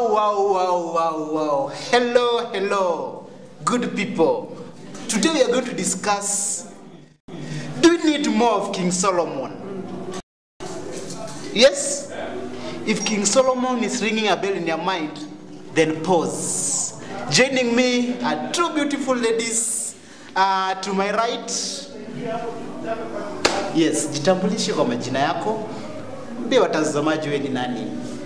Wow, wow, wow, wow, wow. Hello, hello, good people. Today we are going to discuss do we need more of King Solomon? Yes? If King Solomon is ringing a bell in your mind, then pause. Joining me are two beautiful ladies uh, to my right. Yes, jitambulishe kwa majina yako. Mbie watazamaji wewe ni nani?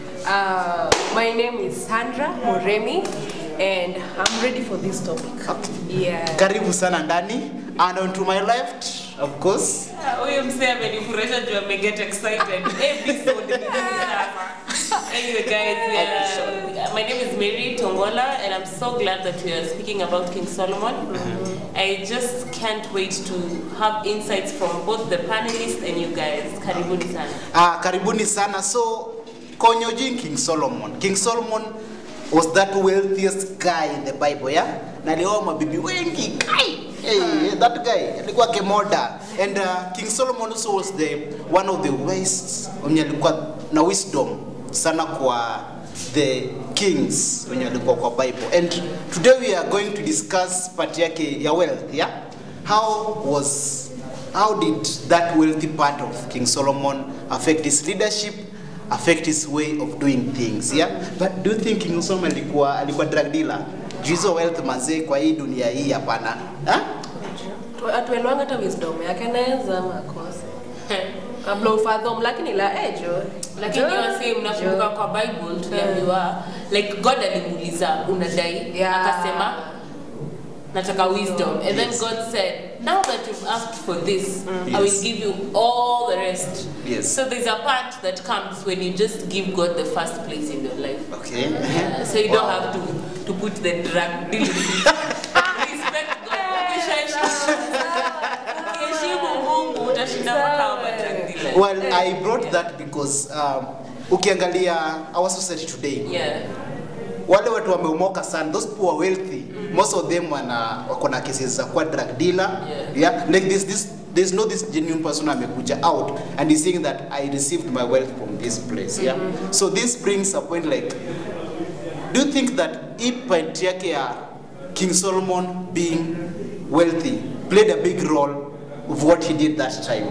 Uh, my name is Sandra Moremi and I'm ready for this topic. Okay. Yeah. Karibu sana ndani. And on to my left, of course. huyu msee amenifurahisha juu ameget excited episode ni nini sasa? anyway guys uh, my name is mary tongola and i'm so glad that we are speaking about king solomon i just can't wait to have insights from both the panelists and you guys karibuni sana Ah, karibuni sana. So, konyojin King Solomon. King Solomon was that wealthiest guy in the Bible, yeah? Na alioa mabibi wengi. Kai! Hey, that guy alikuwa kemoda. And uh, King Solomon also was the one of the wise mwenye alikuwa na wisdom sana kwa the kings wenye walikuwa kwa Bible. And today we are going to discuss part yake ya wealth, yeah? How was how did that wealthy part of King Solomon affect his leadership, affect his way of doing things, yeah? But do you think King Solomon alikuwa alikuwa drug dealer? Juu hizo wealth mazee kwa hii dunia hii hapana. Ha? Atuelewanga hata wisdom yake naweza ama akose. Kabla ufadhom lakini la ejo. lakini wasi mnakumbuka kwa bible tuliambiwa like god alimuuliza unadai Yeah. akasema nataka wisdom and then Yes. god said now that you've asked for this i will Yes. give you all the rest Yes. so there's a part that comes when you just give god the first place in your life Okay. Uh, so you don't Wow. have to to put the drug dealing respect god Ukishaheshimu- ukiheshimu mungu utashinda makao ma drug dealer Well, I brought that because um, ukiangalia our society today, yeah wale watu wameumoka sana, those poor wealthy, most of them wana wako na cases za kuwa drug dealer. Yeah. Yeah, like this this there's no this genuine person amekuja out and he's saying that I received my wealth from this place. Yeah. So this brings a point like do you think that hii point yake ya King Solomon being wealthy played a big role of what he did that time?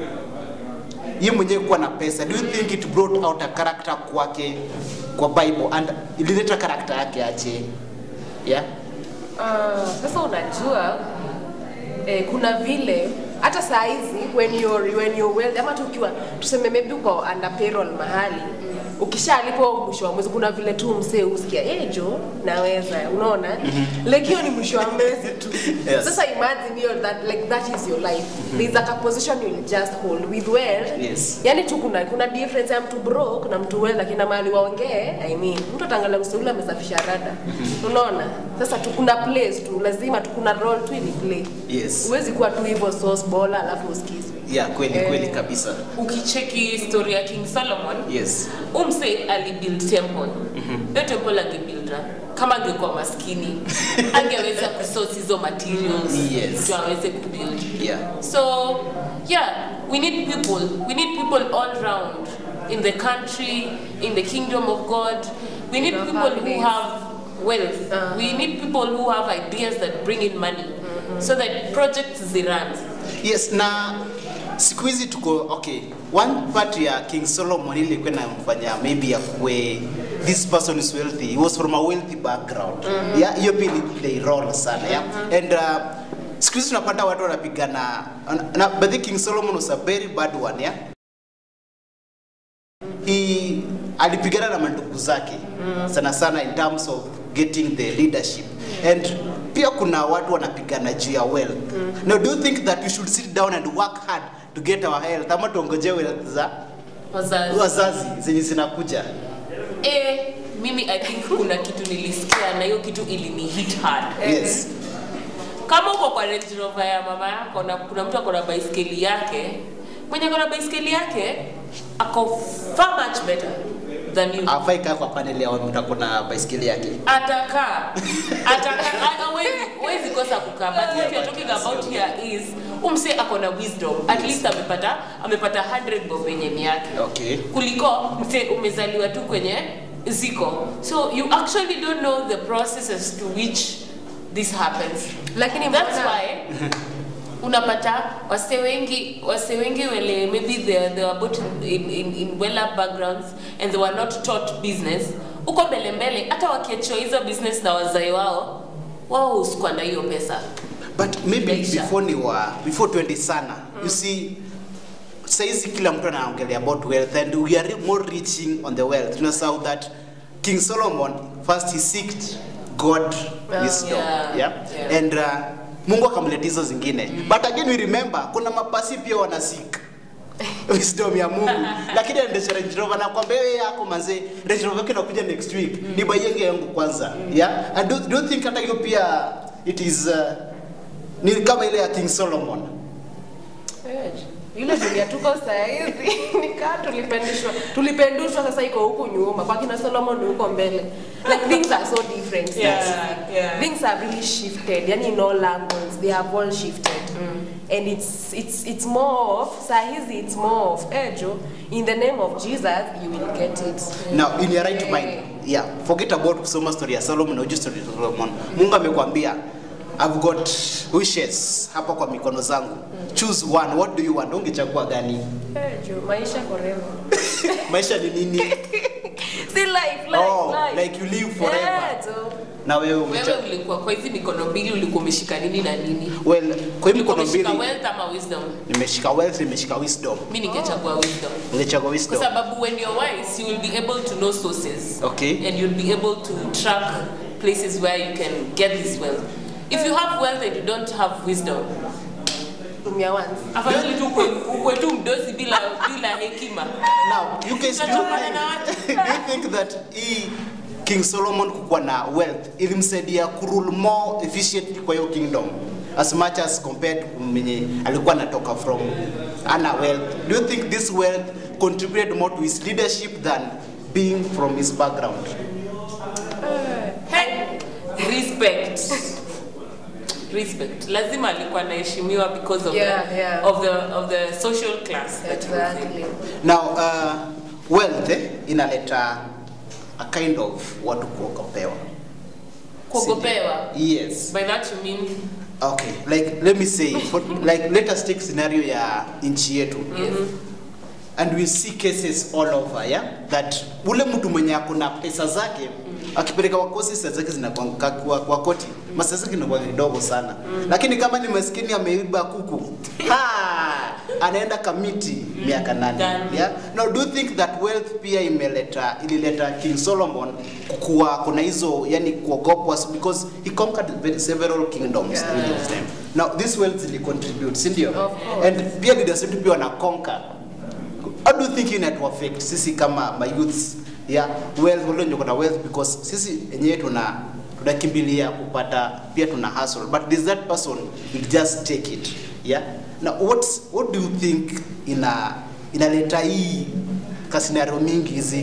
Ye mwenyewe kuwa na pesa, do you think it brought out a character kwake kwa Bible and ilileta character yake aje? Yeah? Uh, sasa unajua eh, kuna vile hata saa hizi when you're, when you're well, ama tu ukiwa tuseme maybe uko under payroll mahali ukishalipwa mwisho wa mwezi kuna vile tu msee usikia eh jo naweza unaona like hiyo ni mwisho wa mwezi tu Yes. sasa imagine hiyo that like that is your life there's like a position you'll just hold with well Yes. yani tu kuna kuna difference ya mtu broke na mtu well lakini na mahali waongee i mean mtu atangalia mseule amesafisha rada unaona sasa tu kuna place tu lazima tu kuna role tu ili play Yes. huwezi kuwa tu hivyo sauce bola alafu usikizwe Yeah, kweli Eh. kweli kabisa. ukicheki story ya king solomon Yes. umse alibuild temple hiyo temple angebuilda kama angekuwa maskini angeweza kusource hizo materials Yes. ndio aweze kubuild Yeah. so yeah we need people we need people all round in the country in the kingdom of god we need In our people who families. have wealth Uh-huh. we need people who have ideas that bring in money so that projects zirun Yes, na siku hizi tuko okay. One part ya King Solomon ile ilikuwa inamfanya maybe akuwe this person is wealthy. He was from a wealthy background. Yeah, hiyo pia ili play role sana. Yeah. And uh, siku hizi tunapata watu wanapigana na but the King Solomon was a very bad one, yeah. He alipigana na mandugu zake sana sana in terms of getting the leadership and pia kuna watu wanapigana juu ya wealth now do you think that we should sit down and work hard to get our health ama tuongoje wealth za wazazi wazazi zenye zinakuja Eh, mimi I think kuna kitu nilisikia na hiyo kitu ilini hit hard. yes Kama uko kwa Range Rover ya mama yako na kuna mtu ako na baiskeli yake, mwenye ako na baiskeli yake ako far much better than you. afai kaa kwa panel ya mtu ako na baiskeli yake Atakaa. Atakaa. Hawezi hawezi kosa kukaa. But what you're talking about here is umse ako na wisdom. At least amepata amepata 100 bob yenye ni yake. okay kuliko mse umezaliwa tu kwenye ziko so you actually don't know the process as to which this happens Lakini that's mbona- why unapata wase wengi wase wengi wele maybe they, they were both in, in, in well up backgrounds and they were not taught business uko mbele mbele hata wakiachiwa hizo business na wazai wao wao husikwa na hiyo pesa but maybe Maisha. before ni wa before 20 sana you see saizi kila mtu anaongelea about wealth and we are more reaching on the wealth tunasahau that king solomon first he seeked god Oh, wisdom yeah, yeah? yeah. and uh, mungu akamletea hizo zingine but again we remember kuna mapasi pia wana seek wisdom ya mungu lakini aendesha range rover nakwambia wewe yako manze range rover yake inakuja next week ni baienge yangu kwanza yeah and do, do you think hata hiyo pia it is uh, ni kama ile ya king solomon Eh, ile dunia tuko sahizi nikaa tulipendishwa tulipendushwa sasa iko huku nyuma kwa kina solomon huko mbele like things are so different sasa. Yeah, yeah. things are really shifted yani in all angles they have all shifted and it's it's it's more of sahizi it's more of ejo in the name of jesus you will get it now in your right Eh. mind yeah forget about kusoma story ya solomon or just story ya solomon mungu amekwambia i've got wishes hapa kwa mikono zangu choose one what do you want ungechagua gani ejo maisha forever maisha ni nini si life life Oh, life like you live forever. Ejo. na wewe wewe ungecha- ulikuwa kwa hizi mikono mbili ulikuwa umeshika nini na nini well kwa hii ulikuwa mikono umeshika mbili wealth ama wisdom nimeshika wealth nimeshika wisdom mi ningechagua wisdom ningechagua kwa wisdom sababu when you're wise you will be able to know sources Okay. and you'll be able to track places where you can get this wealth if you have wealth and you don't have wisdom tumia once afadhali tu ukwe- ukwe tu mdosi bila bila hekima now you guys do you Tunatokana na watu. think, do you think that hii king solomon kukuwa na wealth ilimsaidia kurule more efficiently kwa hiyo kingdom as much as compared to mwenye alikuwa anatoka from ana wealth do you think this wealth contributed more to his leadership than being from his background Hey, respect respect lazima alikuwa anaheshimiwa because of, Yeah, the, yeah. of the of the social class that he was in. exactly now uh, wealth eh, inaleta a kind of watu kuogopewa kuogopewa yes by that you mean okay like let me say for, like let us take scenario ya nchi yetu yes. and we see cases all over yeah that ule mtu mwenye akuna pesa zake akipeleka kwa kosi pesa zake zinakuwa kwa, kwa koti masa zake zinakuwa kidogo sana lakini kama ni maskini ameiba kuku ha anaenda kamiti miaka nane Done. yeah now do you think that wealth pia imeleta ilileta King Solomon kuwa kuna hizo yani kuogopwa because he conquered very- several kingdoms Yeah. during his time now this wealth zili contribute si ndio Of course. and pia leaders wetu pia wana conquer how do you think inatu affect sisi kama my youths yeah wealth wale wenye kuna wealth because sisi wenyewe tuna tunakimbilia kupata pia tuna hustle but there's that person will just take it yeah now what's what do you think ina inaleta hii kasinario mingi hizi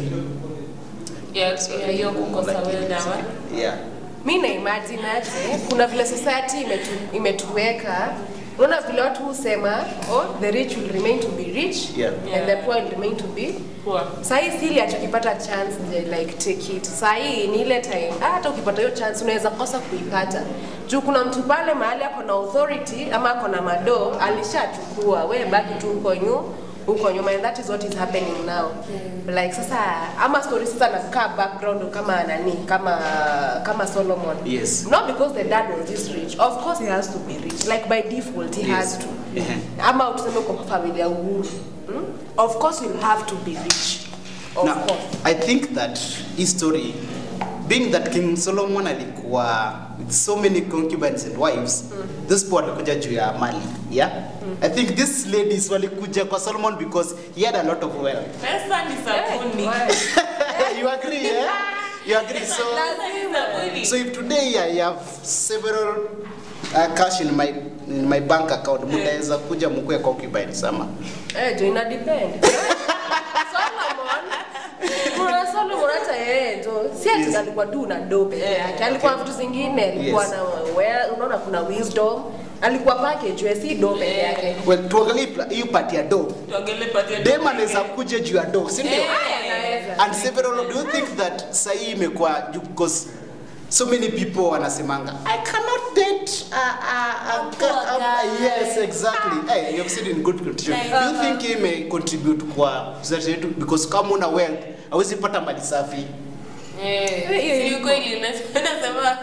ya ya hiyo kukosa well dawa yeah mi na imagine aje kuna vile society imetu, imetuweka unaona vile watu husema oh, the rich will remain to be rich Yeah. and the poor will remain to be poor sahii sili achokipata chance je, like take it sahii ni ile time ah, hata ukipata hiyo chance unaweza kosa kuipata juu kuna mtu pale mahali ako na authority ama ako na mado alishachukua we baki tu huko nyu huko nyuma and that is what is happening now like sasa ama story sasa nakaa background kama nani kama kama solomon Yes. not because the dad was this rich of course he has to be rich like by default he Yes. has to Ehe. ama tuseme kwa familia uhuru hmm? of course you'll have to be rich of now course i think that his story being that king solomon alikuwa with so many concubines and wives mm. this poor alikuja juu ya mali yeah mm. i think these ladies walikuja kwa solomon because he had a lot of wealth pesa ni sabuni Hey, you agree yeah you agree so Pesa ni sabuni. so if today i have several uh, cash in my in my bank account mtaweza kuja mkue concubines ama Eh, jo ina depend. Solomon, kuna Solomon hata yeye jo, si ati Yes. alikuwa tu na do peke yake, alikuwa na vitu zingine, alikuwa Yes. na well, unaona kuna wisdom, alikuwa package, we si do peke yake. well tuangalie pla- hiyo part ya do tuongele pati ya dem anaweza kuja juu ya do si ndio Eh. Anaweza, Yeah. and several do you think that sahi imekuwa ju- because so many people wanasemanga i cannot date a, a, a, A poor a, a, guy." yes exactly hey, you have said in good condition Like, do you think hii may contribute kwa society yetu because kama una wealth hawezi pata mali safi Eh, Hiyo si iko. ukweli, nas- nasema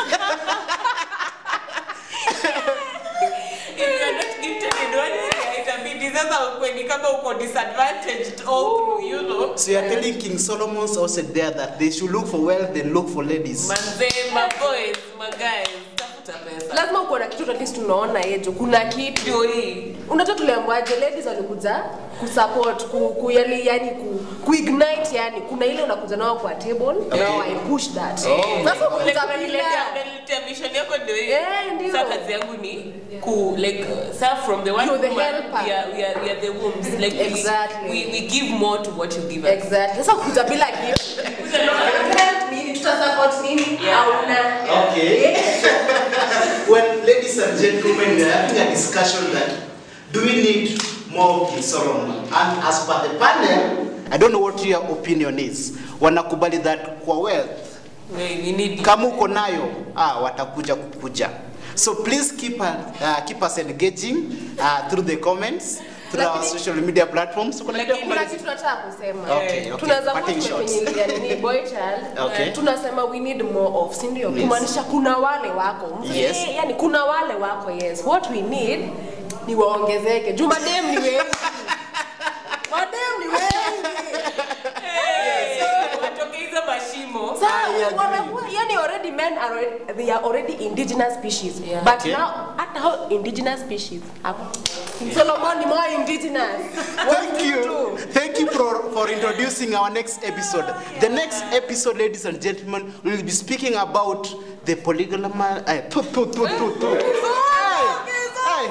if you are not gifted in one area, itabidi sasa ukwe ni kama uko disadvantaged all through, you know. so you're telling king solomon's also there that they should look for wealth and look for ladies Manzee, my boys, my guys, tafuta pesa. lazima uko na kitu at least tunaona yejo kuna kitu Ndio hii. unajua tuliambiwaje ladies walikuja kusupport ku, ku yani, yani ku, ku ignite yani kuna ile unakuja nao kwa table Okay. now I push that Oh. sasa Like, ukuta unaniletea- bila unaniletea vision yako ndio hii. Eh, ndio. Sasa kazi yangu ni ku like uh, sir from the one You're the woman, helper. we are, we are, we are the wombs like we- Exactly. we, we give more to what you give us exactly sasa ukuta bila gift Help nini tutasupport nini Yeah. hauna Okay. when ladies and gentlemen, we are having a discussion that do we need more King Solomon? And as per the panel, I don't know what your opinion is. Wanakubali that kwa wealth, we, we need kama uko nayo, ah, watakuja kukuja. So please keep, uh, uh, keep us engaging uh, through the comments, through our Lakini- social media platforms. Kuna kitu ya kuna kumalizia? kitu nataka kusema Okay, okay. tunaweza kuwa Parting shots. tumefinyilia nini boy child Okay. tunasema we need more of si ndio Yes. kumaanisha kuna wale wako Yes. Eh, yani kuna wale wako yes what we need ni waongezeke juu madem ni wengi madem ni wengi watoke hizo mashimo Sasa, I agree. wamekuwa yani already men are already, they are already indigenous species Yeah. but Okay. now hata hao indigenous species hapo Solomon ni more indigenous Thank you. Thank you for, for introducing our next episode. The next episode, ladies and gentlemen, we will be speaking about the polygamous. Uh, tu, tu, tu, tu, tu. Hey, hey.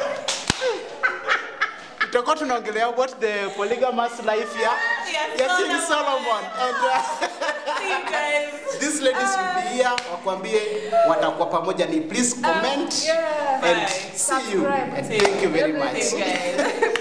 Tutakuwa tunaongelea about the polygamous life here. Yeah, Yeah, King Solomon. Solomon. And uh, See you guys. these ladies will be here. Wakwambie watakuwa pamoja ni please comment yeah. and Bye. see you Subscribe. and thank you very much. See you guys.